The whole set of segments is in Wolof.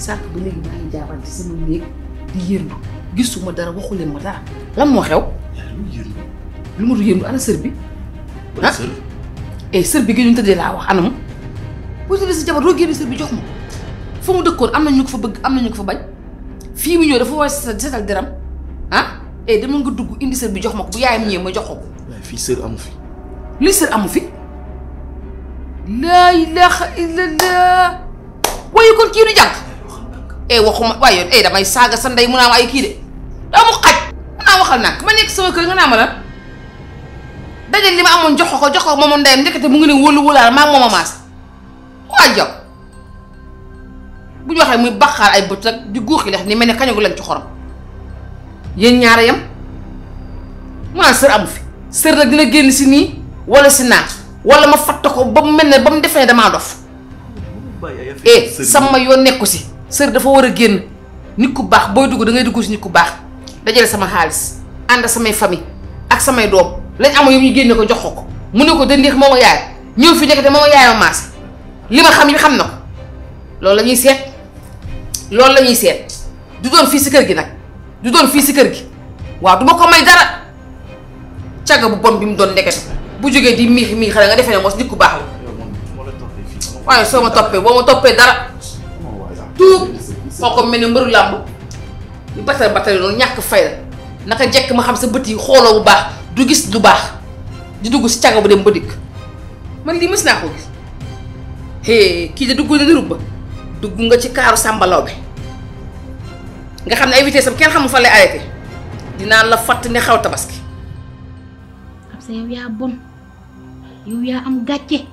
sànq ba léegi maa ngi jaabal ci sama néeg di yërndu gisuma dara waxu leen ma dara lan moo xew yaa lu yërndu lu ma du yërndu ana sër bi ban Ah. sër eh sër bi gi ñu tëddee laa wax anam boo tëddee sa jabar doo génne sër bi jox ma fa mu dëkkoon am na ñu ko fa bëgg am na ñu ko fa bañ fii mu ñëw dafa war a setal setal deram ah eh dama nga dugg indi sër bi jox ma ko bu yaayam ñëwee ma jox ko ko waaye fii sër amu fi li sër amu fi laa ilaha illallah waaye kon kii du jànk eh waxuma waaye yoon eh damay saaga sa ndey mu naa ma ay kii de daa mu xaj mu naa waxal nag ma nekk sama kër nga naa ma lan dajal li ma amoon jox ko ko jox ko moomu ndeyam ndekete mu ngi ne wóolu wóolaal maa ngi moom a maas waa jaw bu ñu waxee muy baqaar ay bët ak di góoxi lex ni mel ne kañagu leen ci xorom yéen ñaara yam mu naan sër amu fi sër nag dina génn si nii wala si naa wala ma fatt ko ba mu mel ne ba mu defee ne damaa dof eh sama yoon nekku si sër dafa war a génn nit ku baax booy dugg da ngay dugg si nit ku baax dajale sama xaalis ànd samay famille ak samay doom lañ amoon yow ñu génne ko jox ko ko mu ne ko dëndeex moo ma yaay ñëw fi nekkate moo ma yaay ma maas li ma xam yi xam na ko loolu la ñuy seet loolu la ñuy seet du doon fii si kër gi nag du doon fii si kër gi waaw du ma ko may dara cagga bu bon bi mu doon ndekete bu jógee di miix miix xale nga defee ne mos nit ku baax la waaye soo ma toppee boo ma toppee dara tuub moo ko mel ni mbëru làmb di batal batale noonu ñàkk fay la naka jekk ma xam sa bët yi xooloo bu baax du gis lu baax di dugg si cagga bu dem ba dikk man lii mës naa ko gis hee kii de dugg na di rubba dugg nga ci kaaru sàmbalaw bi nga xam ne ay vitesse am kenn xamul fan lay arrêté dinaa la fatt ne xaw tabaski Absa yow yaa bon yow yaa am gàcce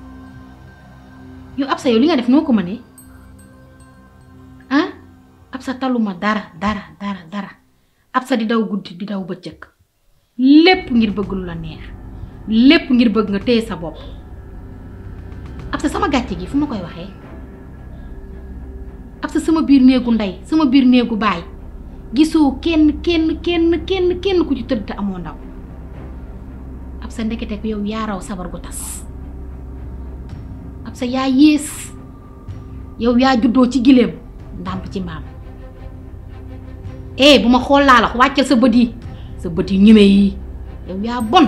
yow Absa yow li nga def noo ko mënee ah Absa taluma dara dara dara dara Absa di daw guddi di daw bëccëg lépp ngir bëgg lu la neex lépp ngir bëgg nga téye sa bopp Absa sama gàcce gi fu ma koy waxee Absa sama biir néegu ndey sama biir néegu baay gisoo kenn kenn kenn kenn kenn ku ci tëdd te amoo ndaw Absa ndekete ko yow yaa raw sabar gu tas Absa yaa yées yow yaa juddoo ci gileem ndàmp ci mbaam eh bu ma xool laa la wàccal sa bët yi sa bët yi ñime yi yow yaa bon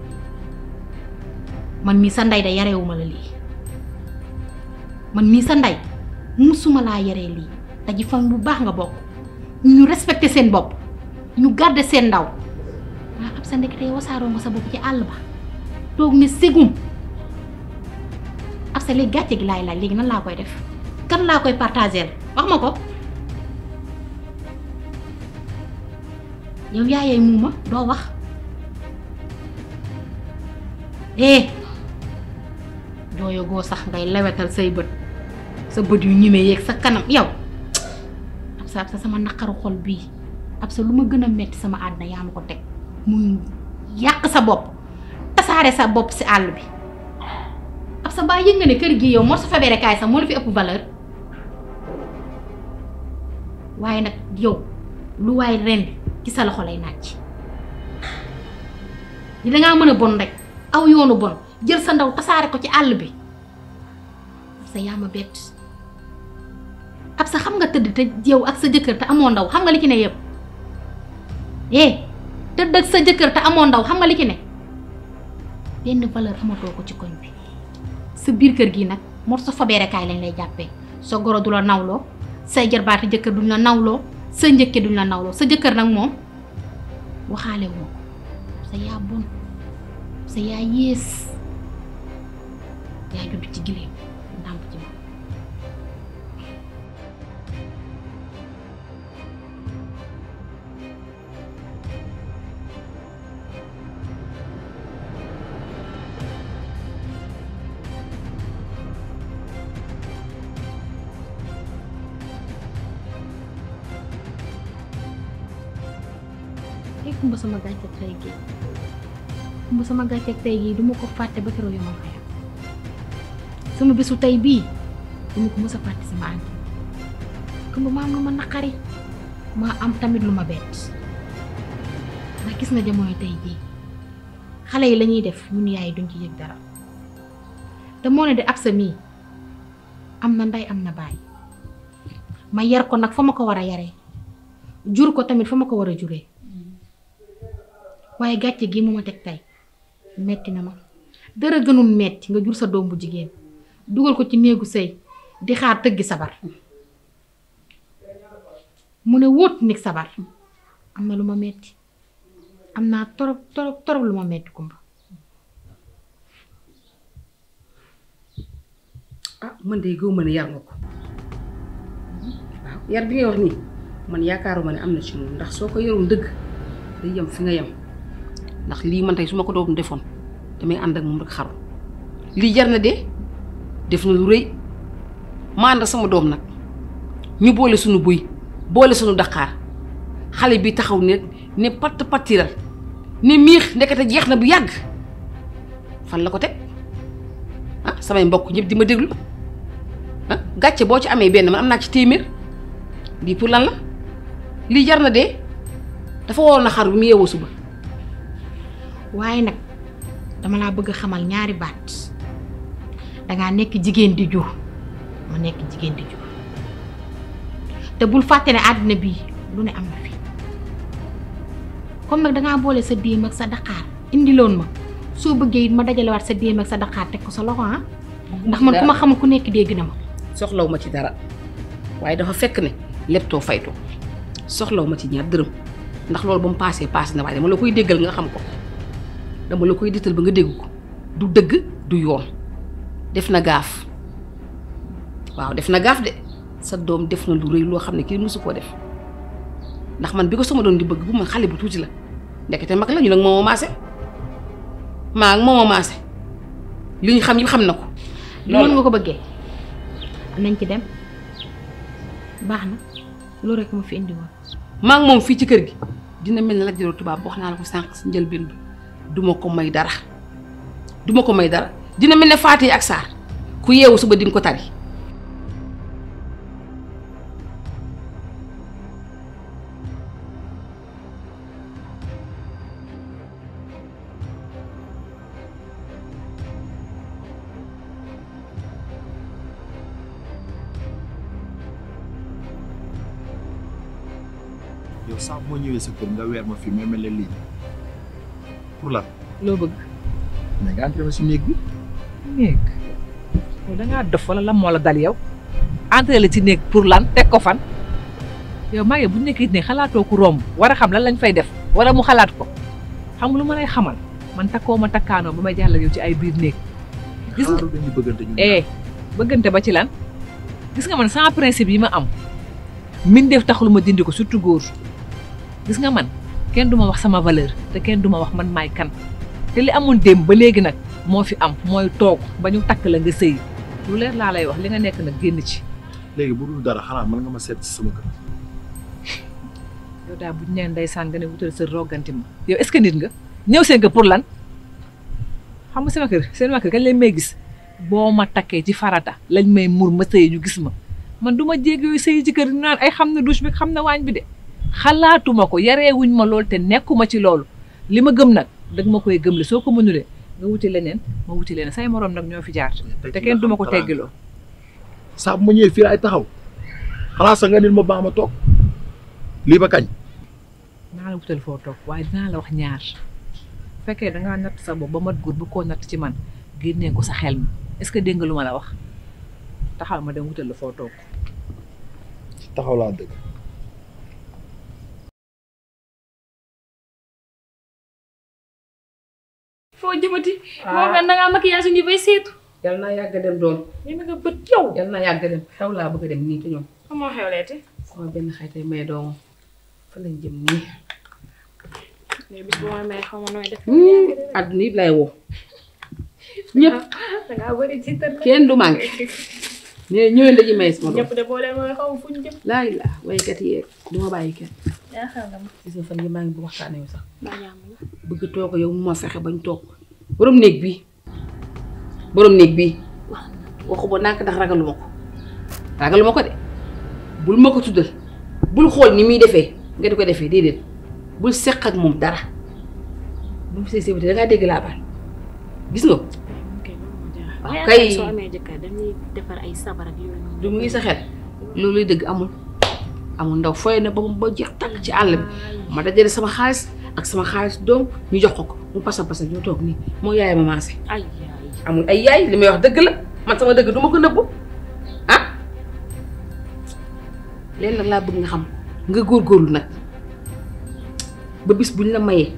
man mii sa ndey da yarewuma la lii man mii sa ndey musuma laa yaree lii te ji fan bu baax nga bokk ñu respecté seen bopp ñu garder seen ndaw waa ab sa ndekete wasaaroo nga sa bopp ci àll ba toog ne ségum ab sa léegi gàcce gi laay laaj léegi nan laa koy def kan laa koy partagel wax ma ko yow yaayay muuma doo wax eh doo yogoo sax ngay lewetal say bët sa bët yu ñime yeeg sa kanam yow ab sa ab sa sama naqaru xol bii ab sa lu ma gën a metti sama àddina yaa ma ko teg muy yàq sa bopp tasaare sa bopp si àll bi ab sa baa yëg nga ne kër gi yow moo sa fabere kaay sax moo la fi ëpp valeur waaye nag yow lu waay ren ci sa loxo lay nàcc di dangaa mën a bon rek aw yoonu bon jël sa ndaw tasaare ko ci àll bi ab sa yaa ma bett ab sa xam nga tëdd te yow ak sa jëkkër te amoo ndaw xam nga li ci ne yëpp eh tëdd ak sa jëkkër te amoo ndaw xam nga li ci ne benn valeur amatoo ko ci koñ bi sa biir kër gi nag moo sa fabeerekaay lañ lay jàppee sa goro du la nawloo say jarbaati jëkkër duñ la nawloo sa njëkke duñ la nawloo sa jëkkër nag moom waxaale woo ko sa yaa bon sa yaa yées yaa judd ci gileem ndàmp ci moom ay kumba sama gàcce tey gi kumba sama gàcce tey gi du ma ko fàtte ba keroog yomal xayam sama bésu tey bii du ma ko mës a fàtte sama ànd kumba maa am lu ma naqari maa am tamit lu ma bett ndax gis nga jamono tey jii xale yi lañuy def ñun yaay duñ ci yëg dara te moo ne de ab sa mii am na ndey am na baay ma yar ko nag fa ma ko war a yaree jur ko tamit fa ma ko war a juree waaye gàcce gi mu ma teg tey metti na ma dara gënul metti nga jur sa doom bu jigéen dugal ko ci néegu sëy di xaar tëggi sabar mu ne wóot nig sabar am na lu ma metti am naa torop torop torop lu ma metti kumba ah man de gëw ma ne yar nga ko waaw yar bi ngay wax nii man yaakaaruma ne am na ci moom ndax soo ko yorul dëgg day yem fi nga yem ndax lii man tey su ma ko doon defoon damay ànd ak moom rek xaru lii jar na de def na lu rëy ma ànd ak sama doom nag ñu boole suñu buy boole suñu daqaar xale bi taxaw ne ne patt pattiral ne miix ndekete jeex na bu yàgg fan la ko teg ah samay mbokk ñëpp di ma déglu ah gàcce boo ci amee benn man am naa ci téeméer lii pour lan la lii jar na de dafa waroon a xar bu mu yeewoo suba waaye nag dama laa bëgg a xamal ñaari baat dangaa nekk jigéen di jur ma nekk jigéen di jur te bul fàtte ne àddina bii lu ne am na fi comme nag dangaa boole sa déem ak sa daqaar indiloon ma soo bëggee it ma dajalewaat sa déem ak sa daqaar teg ko sa loxo ah ndax man ku ma xamul ku nekk dégg na ma soxlaw ma ci dara waaye dafa fekk ne leptoo faytoo soxlaw ma ci ñaar dërëm ndax loolu ba mu paasee paase na waaye dama la koy déggal nga xam ko dama la koy dittal ba nga dégg ko du dëgg du yoon def na gaaf waaw def na gaaf de sa doom def na lu rëy loo xam ne kii mësu koo def ndax man bi ko sama doom di bëgg bu ma xale bu tuuti la ndekete mag la ñu nag moo ma maase maa ak moo ma maase li ñu xam yi xam na ko loolu nga ko bëggee nañ ci dem baax na loolu rek ma fi indi woon maa ngi moom fii ci kër gi dina mel ne la jëloo tubaab wax naa la ko sànq si njëlbéen bi duma ko may dara duma ko may dara dina mel ne Faati ak Saar ku yeewu suba di nga ko tari yow sax moo ñëwee sa kër nga weer ma fi may mel ne lii pour lan loo bëgg mais nga entré ma si néeg bi néeg yow da ngaa dof wala lan moo la dal yow entré la ci néeg pour lan teg ko fan yow maa ngi bu nekkee ne xalaatoo ku romb war a xam lan lañ fay def wala mu xalaat ko xam nga lu ma lay xamal man takkoo ma takkaanoo ba may jàll yow ci ay biir néeg gis nga xaaru dañu bëggante ñu eh bëggante ba ci lan gis nga man sans principe yi ma am mbindeef taxul ma dindi ko surtout góor gis nga man kenn du ma wax sama valeur te kenn du ma wax man maay kan te li amoon démb ba léegi nag moo fi am mooy toog ba ñu takk la nga sëy lu leer laa lay wax li nga nekk nag génn ci léegi bu dul dara xanaa mën nga ma seet si sama kër yow daal bu ñu nee ndeysaan nga ne wutal sa roganti ma yow est-ce que nit nga ñëw seen kër pour lan xam nga sama kër seen waa kër kañ lañ may gis boo ma takkee ci farata lañ may mur ma sëy ñu gis ma man du ma jéeg yooyu sëy ci kër ñu naan ay xam na douche bi xam na waañ bi de xalaatuma ko yareewuñ ma loolu te nekkuma ci loolu li ma gëm nag dëgg ma koy gëm le soo ko mënulee nga wuti leneen ma wuti leneen say moroom nag ñoo fi jaar te kenn duma ko teggiloo saa bu ma ñëwee fii ay taxaw xanaa sax nga nit ma baax ma toog lii ba kañ naa la wutal foo toog waaye dinaa la wax ñaar bu fekkee dangaa natt sa bopp ba mat góor bu koo natt ci man génnee ko sa xel mi est-ce que dégg nga lu ma la wax taxaw ma dem wutal la foo toog taxaw laa dëgg foo jëmati. moo nga na ngaa maquillage ñu bay seetu. yal naa yàgg dem doon ñu nga bët yow. yal naa yàgg dem xew laa bëgg a dem nii te ñoom xamoo xewleeti. sama benn xaytay may doomam fa lañ jëm nii léegi bis bu ma may xaw ma nooy def. àdduna yëpp lay woo ñëpp da ngaa bëri ci tër. kenn du manqué ñee ñëwee ndaje may sama doom ñëpp de boo leen mooy xaw ma fu ñu jëm. laa ilaa waykat yeeg du ma bàyyi kenn yaa xam nga ma. gis nga fan yi maa ngi bu waxtaanee yow sax baa jàmm la. bëgg toog yow mu ma fexe bañ toog borom néeg bi borom néeg bi waxu ba nànk ndax ragaluma ko ragaluma ko de bul ma ko tuddal bul xool ni muy defee nga di ko defee déedéet bul seq ak moom dara bu mu see séwéte da ngaa dégg laa baal gis nga ko ok loolu moo jaaxal. waaw mais kay. soo amee jëkkër dañuy defar ay sabar ak yooyu noonu. du mu ngi sa xel loolu lay dëgg amul amul ndaw fooy na ba mu ba jeex tàkk ci àll bi ma dajale sama xaalis ak sama xaalis doom ñu jox ko ko mu pasa pasa ñoo toog nii moo yaay ma maase ay amul ay yaay li may wax dëgg la man sama dëgg du ma ko nëbbu ah leen nag laa bëgg nga xam nga góorgóorlu nag ba bis buñ la mayee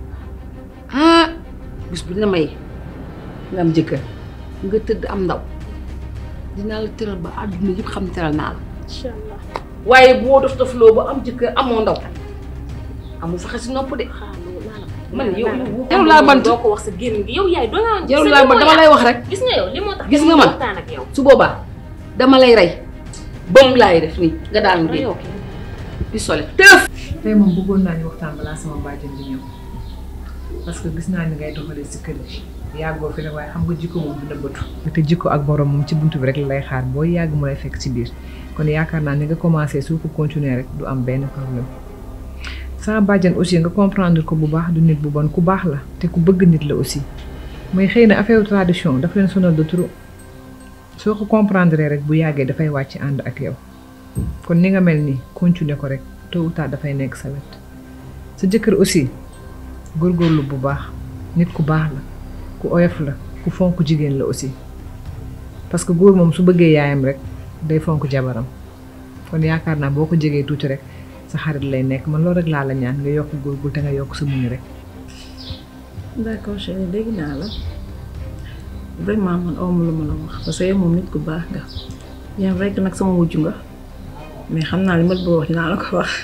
ah bis buñ la mayee nga am jëkkër nga tëdd am ndaw dinaa la tëral ba àdduna yëpp xam ne tëral naa la incha allah waaye boo dof dof loo ba am jëkkër amoo ndaw amul faxe si nopp de man yow jarul laa bant doo ko wax sa génn gi yow yaay doo nga jarul laa bant dama lay wax rek gis nga yow li moo tax Gis nga man. waxtaan ak yow su boobaa dama lay rey bëm laay def nii nga daal mu reyoo génn pistolet tëf tey moom bëggoon naa ñu waxtaan balaa sama bàjjen di ñëw parce que gis naa ni ngay doxalee si kër gi yàggoo fi nag waaye xam nga jikko moom dina bëtu te jikko ak borom moom ci buntu bi rek la lay xaar boo yàgg mu lay fekk ci biir kon yaakaar naa ni nga commencé su ko continuer rek du am benn problème sama bàjjen aussi nga comprendre ko bu baax du nit bu bon ku baax la te ku bëgg nit la aussi mais xëy na affaire tradition daf leen sonal de trop soo ko comprendre rek bu yàggee dafay wàcc ànd ak yow kon ni nga mel nii continuer ko rek tôt ou tard dafay nekk sa wet sa jëkkër aussi góorgóorlu bu baax nit ku baax la ku oyof la ku fonk jigéen la aussi parce que góor moom su bëggee yaayam rek day fonk jabaram kon yaakaar naa boo ko jegee tuuti rek sa xarit lay nekk man loolu rek laa la ñaan nga yokk góorgóorlu te nga yokk sa muñ rek d'accord chérie dégg naa la vraiment man awma lu ma la wax parce que yow moom nit ku baax nga bien vrai que nag sama wujju nga mais xam naa li ma la bëgg a wax dinaa la ko wax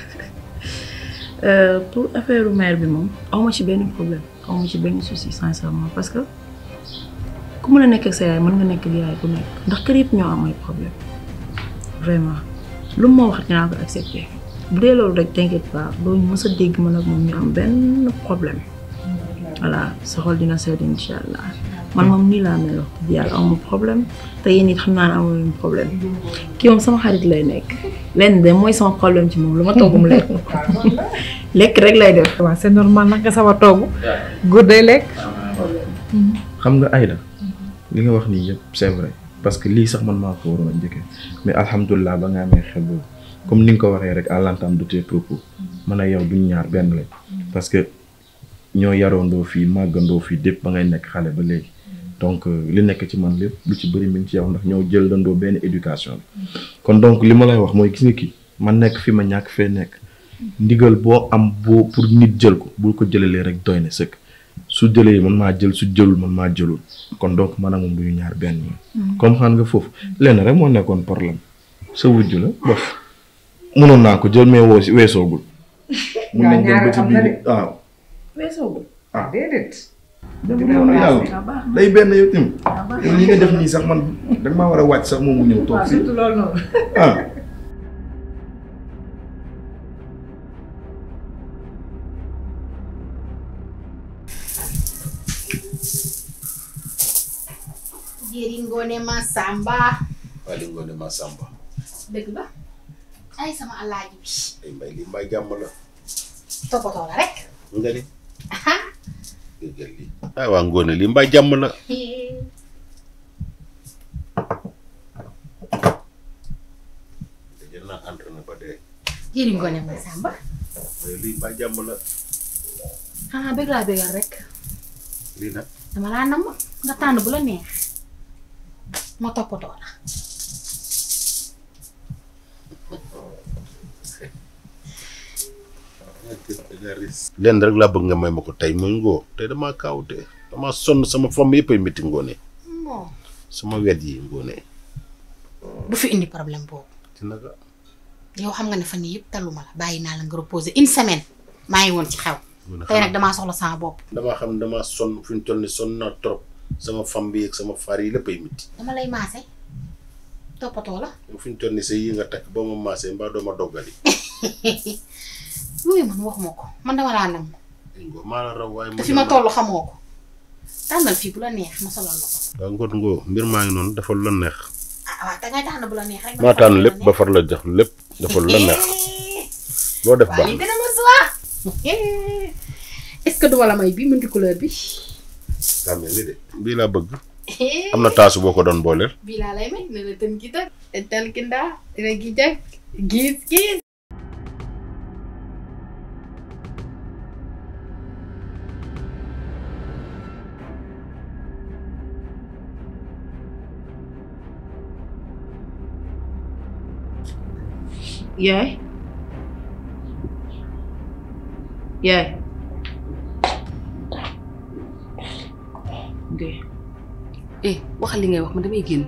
Euh, pour affaire mère bi moom awma ci benn problème awma ci benn souci sincèrement parce que ku mën a nekk ak sa yaay mën nga nekk ak yaay ku nekk ndax kër yëpp ñoo am ay problème vraiment lu mu ma wax dinaa ko accepter bu dee loolu rek t'inquiète pas doo mës a dégg man ak moom ñu am benn problème voilà sa xol dina sedd incha allah man moom nii laa mel wax dëgg yàlla amul problème te yéen it xam naa ne amul problème kii moom sama xarit lay nekk lenn de mooy sama problème ci moom lu ma togg mu lekk lekk rek lay def. waaw c'est normal nag nga sawar togg góor day lekk xam nga Aïda li nga wax nii yëpp c'est vrai parce que lii sax man maa ko waroon a njëkkee mais alhamdulilah ba nga amee xel boobu comme ni nga ko waxee rek à l'entame de tes propos man ak yow duñ ñaar benn lañ parce que ñoo yaroondoo fii màggandoo fii dépp ba ngay nekk xale ba léegi donc euh, li nekk ci man lépp lu ci bëri mi ngi ci yow ndax ñoo jël dandoo benn éducation bi kon donc li ma lay wax mooy gis nga kii man nekk fi ma ñàkk fee nekk ndigal boo am boo pour nit jël ko bul ko jëlalee rek doy na sëkk su jëlee man maa jël su jëlul man maa jëlul kon donc man ak moom du ñu ñaar benn yoon comprendre nga foofu lenn rek moo nekkoon problème sa wujju la bof mënoon naa ko jël mais woo si weesoogul mun nañ dem ba ci biir waaw weesoo ah déedéet dem yoonu yàlla day benn yow tamit yow li nga def nii sax man danga maa war a wàcc sax moom mu ñëw toog fii surtout loolu noonu ah jëri ngoone ma samba waaye li ngoone ma sàmba dëgg la ay sama alaaji bi ay mbay li mbay jàmm la toppatoo la rek nga ni déggal li ay waa ngoone li mbay jàmm la dajal naa entraîné ba dee jëri ngoone ma samba waaye lii mbay jàmm la xanaa bëgg laa bëggal rek lii nag dama laa nam nga tànn bu la neex ma toppatoo la lenn rek laa bëgg nga may ma ko tey muy ngoo tey damaa kaawute damaa sonn sama fomm yëpp ay métti ngoone non sama wet yi ngoone bu fi indi problème boobu ci naka yow xam nga ne fan yii yëpp taluma la bàyyi naa la nga reposer une semaine maa ngi woon ci xew ngoone tey nag damaa soxla sama bopp damaa xam ne damaa sonn fi ñu toll ni sonn naa trop sama fam bi ak sama far yi lépp ay métti dama lay maase toppatoo la yow fi ñu toll ni sa yi nga takk boo ma maasee mbaa doo ma doggali yooyu man waxuma ko man dama laa nam ay ngoo maa la raw waaye te fi ma toll xamoo ko tànnal fii bu la neex ma solal la ko waaw ngoot ngoo mbir maa ngi noonu dafa lu la neex ah waaw da ngay tànn bu la neex rek maa tànn lépp ba far la jox lépp dafa lu la neex loo def waa baax lii na dina ma suwaa est-ce que duma la may bi multi couleur bi daa mel ni de bii laa bëgg am na taasu boo ko doon booleel bii laa lay may ne la tën gi tën tën kindaa dina gi jag gis gis yaay yaay de eh waxal li ngay wax man damay génn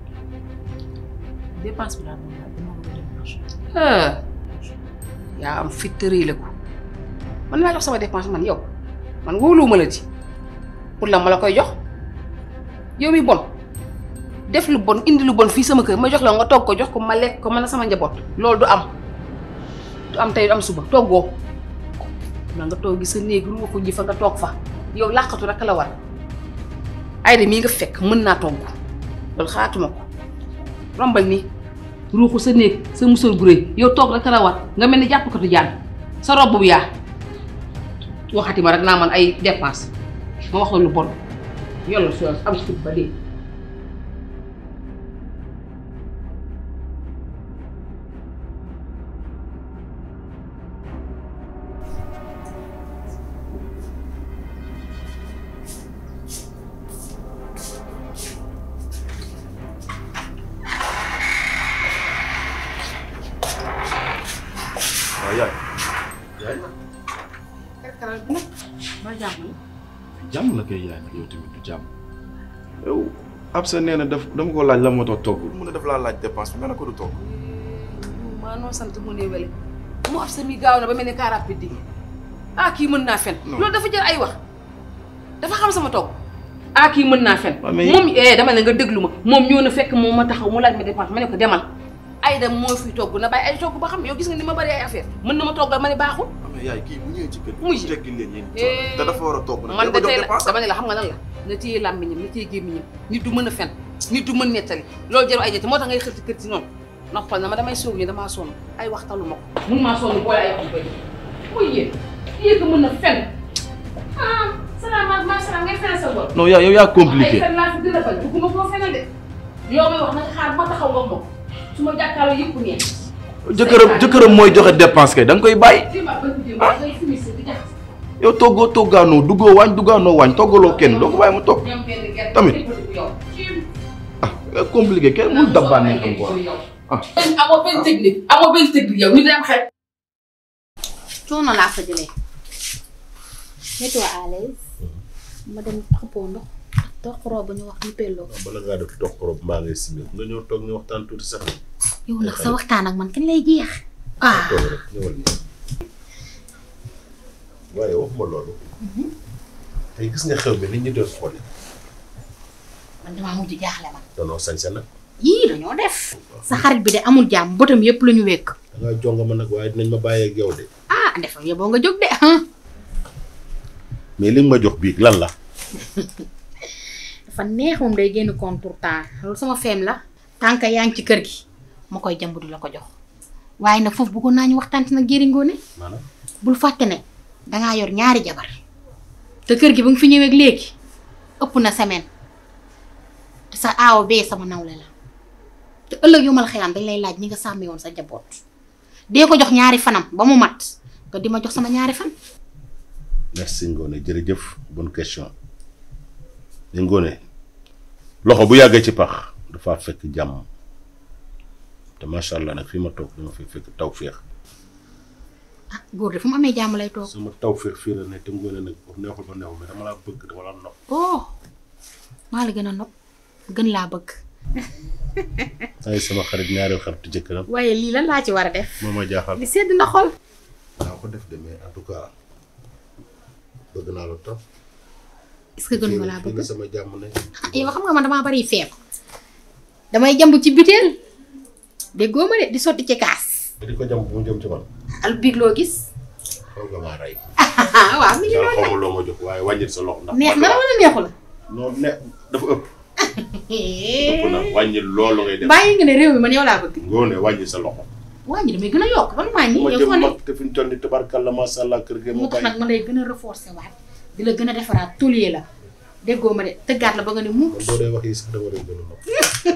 dépense bi laa doon laaj dama ko dépense ah yaa am fit tërëy la ko man laa jox sama dépense man yow man wóoluwuma la ci pour la ma la koy jox yow mi bon def lu bon indi lu bon fii sama kër ma jox la nga togg ko jox ko ma lekk ko man sama njaboot loolu du am du am tey du am suba toggoo na nga toog gi sa néeg ru ko ji fa nga toog fa yow làqatu rek la war ayda mii nga fekk mën naa togg loolu xaatuma ko rombal nii ruuxu sa néeg sa musal gu rëy yow toog rek la war nga mel ni jàppkatu jaan sa robb bu yaa waxati ma rek naa man ay dépense ma wax la lu bon yollu si am fit ba dee waaw yaay yaay ba jàmm jàmm la koy yaay nag yow tamit du jàmm yow ab sa nee na daf dama ko laaj la moo tax toggul mu ne daf laa laaj dépense bi nga ne ko du togg maa noo sant mu ne wele mu ab sa mi gaaw na ba mel ni car rapide di ah kii mën naa fen Non. loolu dafa jar ay wax dafa xam sama togg ah kii mën naa fen Waaw, mais- moom eh dama ne nga déglu ma moom ñëw na fekk moom ma taxaw mu laaj ma dépense ma ne ko demal Ayda moo fi togg na bàyyi ay togg ba xam yow gis nga ni ma bari ay affaire mën na ma toggal ma ne baaxul mais yaay kii bu ñëwee ci kër Muy. gi teggil leen yéen Eh. te dafa war a togg nag man de da ko tey jox la dépense dama ne la xam nga lan la na téye làmmiñam na téye gémmiñam nit du mën a fen nit du mën nettali loolu jaru ay jëte moo tax ngay xërti kër ci noonu noppal na ma damay soog ñu damaa sonn ay waxtalu ma ko mun maa sonn boole ay wax yu bëri muy yéen yéen ko mën a fen ah salaamaaleykum maa salaam ngay fen sa bopp non yaa yow yaa ay compliqué fen laa fi gën a bañ bugguma koo fenal de yow may wax nanga xaar ba ma taxaw nga moom su ma jàkkaarloo yëpp neex jëkkëram jëkkëram mooy joxe dépense kay da nga koy bàyyi dima bëgg dima ngay fumiste di jaxas yow toggoo toggaanoo duggoo waañ duggaanoo waañ toggaloo kenn doo ko bàyyi mu togg ñoom benn gerte Tamit. yow ah nga compliqué kenn mënul dabbaa neexam quoi ah amoo benn technique amoo benn technique yow nit day am xel. coono laa fa jëlee mets-toi à l'aise ma dem xëppoo ndox ak toq robe ñu wax ñu pelloo bala ngaa def toog rob maa ngay simil nga ñëw toog ñu waxtaan tuuti sax yow nag sa waxtaan ak man kañ lay jeex ah toog rek ñëwal nii waaye waxuma loolu tey gis nga xew bi nit ñi doon xoole man damaa mujj jaaxle man danoo sañse nag yii dañoo def sa xarit bi de amul jàmm bëtam yépp la ñu wekk da ngaa jonga ma nag waaye dinañ ma bàyyee ak yow de ah defal yow boo nga jóg de ah mais li nga ma jox bii lan la dafa neex moom day génn contour temps loolu sama feem la tànk yaa ngi ci kër gi ma koy jàmb du la ko jox waaye nag foofu bëggoon naa ñu waxtaan ci nag jëri ngoone maanaam bul fàtte ne dangaa yor ñaari jabar te kër gi ba nga fi ñëwee ak léegi ëpp na semaine te sa aaw bee sama nawle la te ëllëg yu mal xëyaan dañ lay laaj ñi nga sàmmee woon sa jaboot dee ko jox ñaari fanam ba mu mat nga di ma jox sama ñaari fan merci Ngone jërëjëf bonne question ni Ngone loxo bu yàggee ci pax dafa fekk jàmm te macha allah nag fii ma toog dama fi fekk taw féex ah góor de fu mu amee jàmm lay toog sama taw féex fii la ne te Ngone nag pour neexul ba neexul mais dama laa bëgg dama la nopp oh maa la gën a nopp gën laa bëgg ay sama xarit ñaareel xaritu jëkkëram waaye lii lan laa ci war a def moo ma jaaxal li sedd na xol naa ko def de mais en tout cas bëgg naa la topp est-ce que gën ma laa fii bëgg la sama jàmm ne ah yow xam nga man damaa bari feeb damay jamb ci biteel déggoo ma de di sotti ci kaas di ko jàmm bu mu jëm ci man al biig loo gis xaw nga maa rey ah waaw mi ngi daal noonu xaw ma loo ma jox waaye wàññil sa loxo ndax neex na la wala neexu la non ne dafa ëpp ëpp na wàññil loolu ngay def bàyyi nga ne réew mi man yow laa bëgg Ngone wàññi sa loxo wàññi damay gën a yokk ban wàññi bu ma yow jëm foo ne mag te fi ñu toll nii tabarkalla macha allah kër gi moo ma tax bàyyi nag ma lay gën a renforcer waat di la gën a defaraat toliyee la déggoo ma de tëggaat la ba nga ne mu man boo dee wax yi sax dama lay gën a nopp.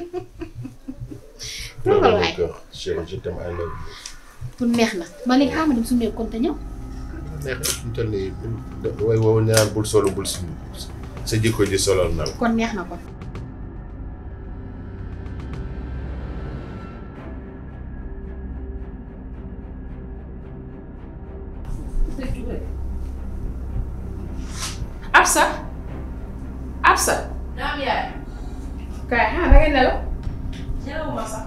toogal waay chérie je t'aime I love you. pour neex na ma léegi xaaral ma dem suñu kon te ñëw neex na fi ñu toll nii bul way woowu ñaan bul solo bul si sa jikko ji solal na la. kon neex na kon Absa Absa. naam yaay. kay ah da ngay nelaw. nelawuma sax.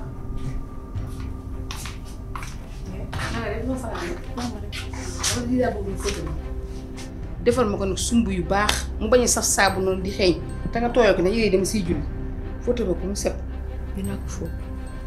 defal ma ko nag sumb yu baax mu bañ a saf saabu noonu di xeeñ te nga tooyoo ko ne yére dem siy julli fóote ma ko mu set. dinaa ko fóot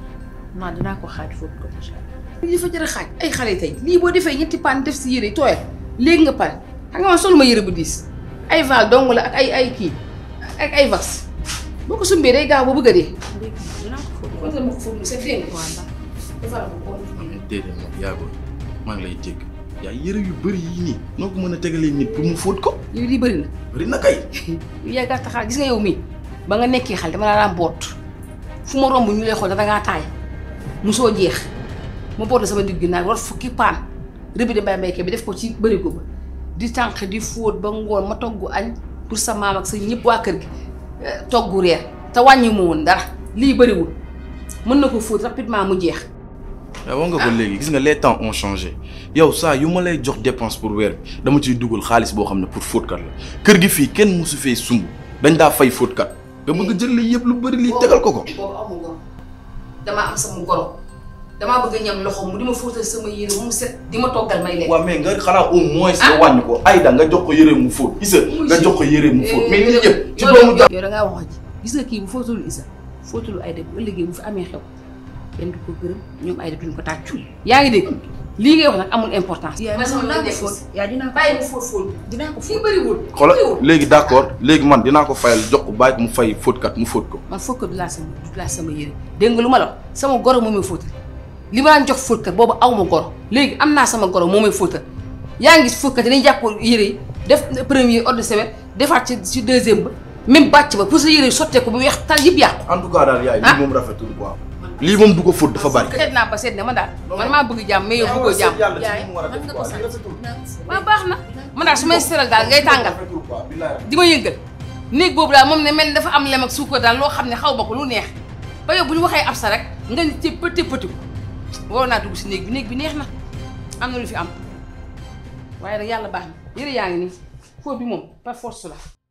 naa dinaa ko xaaj fóot ko incha allah. lii dafa jar a xaaj ay xale tey lii boo defee ñetti paan def si yére yi tooyal léegi nga pare xam nga man solu ma yére bu diis ay val dong la ak ay ay kii ak ay vas boo ko sumbee day gaaw ba bëgg a dee. léegi dinaa ko fóot. kon nga ma ko fóot mu set dégg nga. waaw ndax defal ma ko. déedéet nag yaa booy maa ngi lay jégg yaa yëre yu bëri yii nii noo ko mën a tegalee nit pour mu fóot ko yow lii bëri na. bëri na kay yow yaa gàtt xaal gis nga yow mii ba nga nekkee xale dama laa daan boot fu ma romb ñu lay xool da ngaa taay musoo jeex ma boot la sama digg naa war fukki paan rëbbi de mbay mbayke bi def ko ci bërigo ba di tànq di fóot ba ngoon ma togg añ pour sa maam ak sa ñëpp waa kër gi togg reer te wàññi ma woon dara lii bëriwul mën na ko fóot rapidement mu jeex. waaw wax nga ko léegi gis nga les temps ont changé yow saa yu ma lay jox dépense pour weer bi dama ciy dugal xaalis boo xam ne pour fóotkat la kër gi fii kenn mosu fee sumb dañ daa fay fóotkat nga bëgg a jël lii yëpp lu bëri lii tegal ko ko. boobu amu goro damaa am sama goro damaa bëgg a ñam loxo mu di ma fóotal sama yére mu set di ma toggal may lekk. waaw mais nga xanaa au moins nga wàññi ko Aïda nga jox ko yére mu fóot Issa nga jox ko yére mu fóot mais lii yëpp ci doomu ja yow da ngaa wax ji gis nga kii bu fóotalu Issa fóotalu Aïda bu ëllëgee bu fi amee xew kenn du ko gërëm ñoom Aïda duñ ko tàccu yaa ngi dégg lii ngay wax nag amul importance. yaa sama dinaa ko nekk fóot yaa dinaa ko bàyyi mu fóot fóot dinaa ko fii fóot. bëriwul. xoolal bëriwul. léegi d'accord léegi man dinaa ko fayal jox ko bàyyi ko mu fay fóotkat mu fóot ko man fóot ko du laa sama du laa sama yére dégg nga lu ma la wax sama goro moo may fóotal li ma daan jox fóotkat boobu aw ma goro léegi am naa sama goro moo may fóotal yaa ngi gis fóotkat yi dañuy jàpp yére yi def premier ordre de semaine defaat ci ci deuxième ba même bàcc ba pour sa yére yi sottee ko bu weex tal yëpp yàqu. en tout cas daal yaay Ah. lii moom rafetul quoi lii moom du ko fóot dafa bari seet naa ba seet ne man daal man maa bëgg jàmm mais yow bëggoo jàmm. yaay mën nga ko sant dinaa ko fóot. waaw baax na man daal su may seeral daal ngay tàngal di ma yëngal néeg boobu daal moom ne mel ni dafa am lem ak suukar daal loo xam ne xaw ma ko lu neex ba yow bu ñu waxee ab sa rek nga ni ci pëti pëti ko waroon naa dugg si néeg bi néeg bi neex na am na lu fi am waaye nag yàlla baax na yëre yaa ngi nii fóot bi moom par force la